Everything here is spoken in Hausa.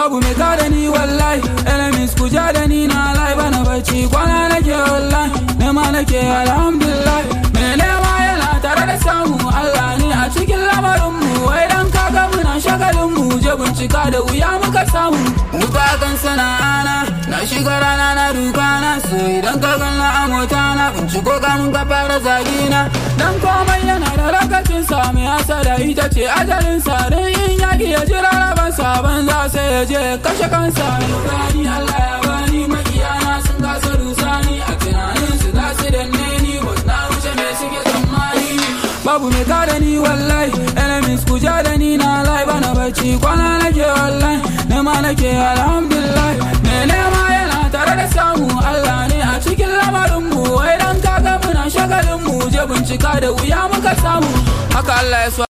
Babu mai kada ni wallahi Enemies ku ja da ni na lai bana bacci kwana nake wallahi nema nake alhamdulillah mai nema yana tare da samu Allah ne a cikin lamarin mu wai dan kaga muna shagalin mu je bincika da wuya muka samu duka kan sana'ana na shiga rana na duka na so idan ka ganna a mota na binciko ka mun ka fara zagina dan komai yana da lokacin sa mai asada ita ce ajalin sa dan in yaki ya jira raban sabon za sai ya je kashe kansa gani Allah ya bani makiyana sun kasa rusani a tunanin su za su danne ni ba na wuce me suke tsammani babu mai kada ni wallahi enemies ku ja da ni na lai bana bacci kwana nake wallahi nema nake alhamdulillah me nema yana tare da samu Allah ne a cikin lamarin mu wai dan kaga muna shagalin mu je bincika da wuya muka samu haka Allah ya so